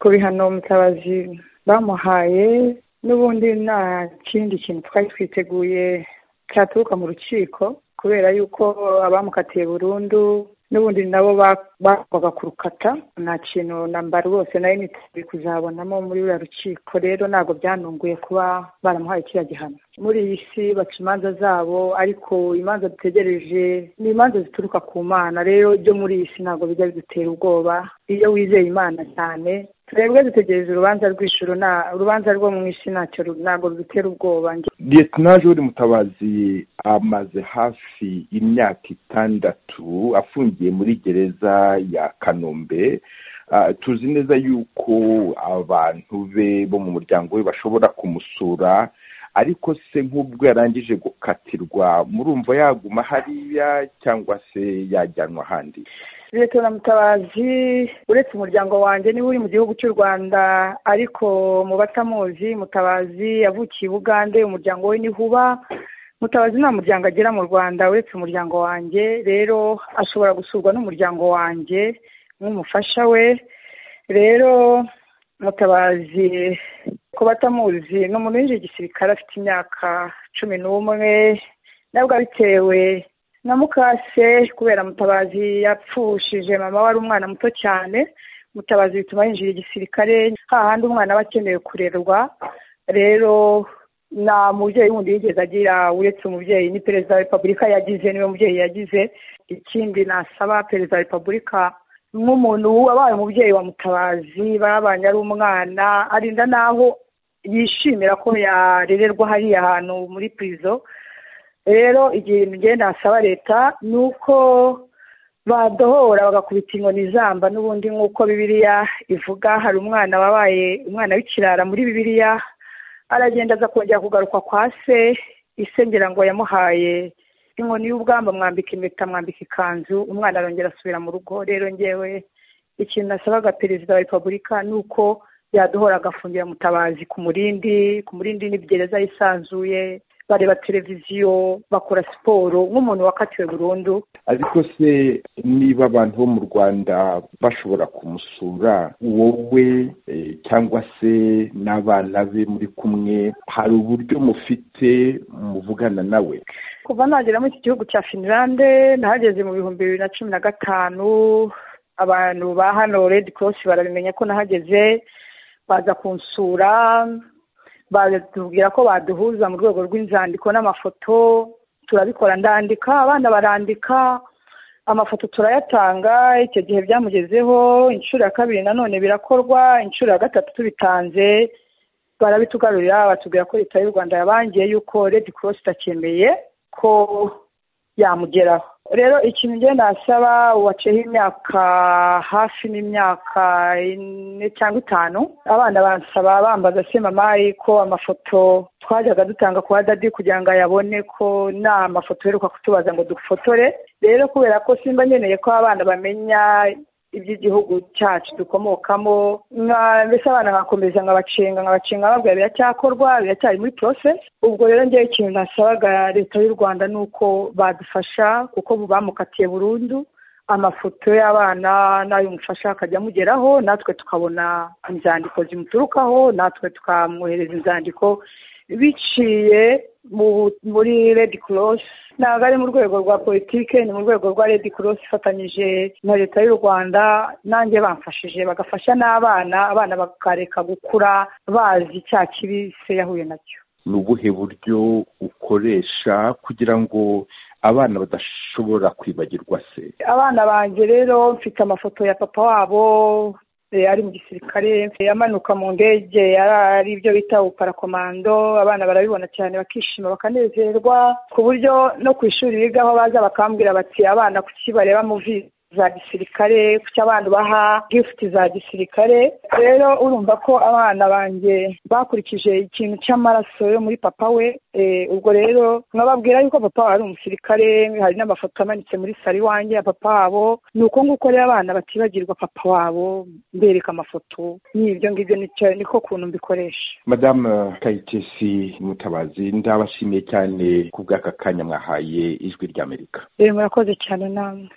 ku bihano mutabazi bamuhaye n'ubundi nta kindi kintu twari twiteguye cyaturuka mu rukiko kubera yuko abamukatiye burundu n'ubundi nabo bagombaga kurukata nta kintu namba rwose nari niteguye kuzabonamo muri uriya rukiko rero ntabwo byanunguye kuba baramuhaye kiriya gihano muri iyi si baca imanza zabo ariko imanza dutegereje ni imanza zituruka ku mana rero ibyo muri iyi si ntabwo bijya bidutera ubwoba iyo wizeye imana cyane twebwe dutegereje urubanza rw'ijuru nta urubanza rwo mu isi ntacyo ntabwo rudutera ubwoba liyetina jori mutabazi amaze hafi imyaka itandatu afungiye muri gereza ya kanombe tuzi neza yuko abantu be bo mu muryango we bashobora kumusura ariko se nk'ubwo yarangije gukatirwa murumva yaguma hariya cyangwa se yajyanwa ahandi leta mutabazi uretse umuryango wanjye niwe uri mu gihugu cy'u rwanda ariko mu batamuzi mutabazi yavukiye i bugande umuryango we niho uba mutabazi nta muryango agira mu rwanda uretse umuryango wanjye rero ashobora gusurwa n'umuryango wanjye nk'umufasha we rero mutabazi ku batamuzi ni umuntu winjiye igisirikare afite imyaka cumi n'umwe nabwo abitewe na mukase kubera mutabazi yapfushije mama wari umwana muto cyane mutabazi bituma yinjira igisirikare hahandi umwana aba akeneye kurerwa rero nta mubyeyi wundi yigeze agira uretse umubyeyi ni perezida wa repubulika yagize niwe mubyeyi yagize ikindi nasaba perezida wa repubulika nk'umuntu wabaye umubyeyi wa mutabazi babanye ari umwana arinda n'aho yishimira ko yarererwa hariya hantu muri purizo rero igihe ngenda hasaba leta ni uko badohora bagakubita inkoni zamba n'ubundi nk'uko bibiriya ivuga hari umwana wabaye umwana w'ikirara muri bibiriya aragenda aza kongera kugaruka kwa se isengera ngo yamuhaye inkoni y'ubwamba mwambika impeta mwambika ikanzu umwana arongera asubira mu rugo rero ngewe ikintu nasabaga perezida wa repubulika ni uko yadohora agafungira mutabazi ku murindi ku murindi ni gereza yisanzuye bareba televiziyo bakora siporo nk'umuntu wakatiwe burundu ariko se niba abantu bo mu rwanda bashobora kumusura wowe cyangwa se n'abana be muri kumwe hari uburyo mufite muvugana nawe kuva nagera muri iki gihugu cya finlande nahageze mu bihumbi bibiri na cumi na gatanu abantu ba hano redi korosi barabimenya ko nahageze baza kunsura batubwira ko baduhuza mu rwego rw'inzandiko n'amafoto turabikora ndandika abana barandika amafoto turayatanga icyo gihe byamugezeho inshuro ya kabiri nanone birakorwa inshuro ya gatatu tubitanze barabitugarurira batubwira ko leta y'u rwanda yabangiye yuko redi korosi itacyemeye ko yamugeraho rero ikintu ngenda nasaba waceho imyaka hafi n'imyaka ine cyangwa itanu abana bansaba bambaza se mama ko amafoto twajyaga dutanga kwa dadi kugira ngo ayabone ko nta mafoto uheruka kutubaza ngo dufotore rero kubera ko simba nkeneye ko abana bamenya iby'igihugu cyacu dukomokamo mbese abana nkakomeza nkabacenga nkabacenga babwira biracyakorwa biracyari muri porosesi ubwo rero ngewe ikintu nasabaga leta y'u rwanda ni uko badufasha kuko bamukatiye burundu amafoto y'abana n'ay'umufasha akajya amugeraho natwe tukabona inzandiko zimuturukaho natwe tukamwohereza inzandiko biciye muri redi korosi ntabwo ari mu rwego rwa politiki ni mu rwego rwa redi korosi ifatanyije na leta y'u rwanda nanjye bamfashije bagafasha n'abana abana bakareka gukura bazi cya kibi se yahuye nacyo ni ubuhe buryo ukoresha kugira ngo abana badashobora kwibagirwa se abana banjye rero mfite amafoto ya papa wabo ari mu gisirikare amanuka mu ndege ari ibyo bita uparakomando abana barabibona cyane bakishima bakanezerwa ku buryo no ku ishuri bigaho baza bakambwira bati abana kuki bareba muvi za gisirikare kuki abana ubaha gifuti za gisirikare rero urumva ko abana banjye bakurikije ikintu cy'amaraso yo muri papa we ubwo rero nkababwira yuko papa wari umusirikare hari n'amafoto amanitse muri sari wanjye ya papa wabo ni uko nguko rero abana batibagirwa papa wabo mbereka amafoto n'ibyo ngibyo niko kuntu mbikoresha madamu kayitesi mutabazi ndabashimiye cyane ku bw'aka kanya mwahaye ijwi ry'amerika rero murakoze cyane namwe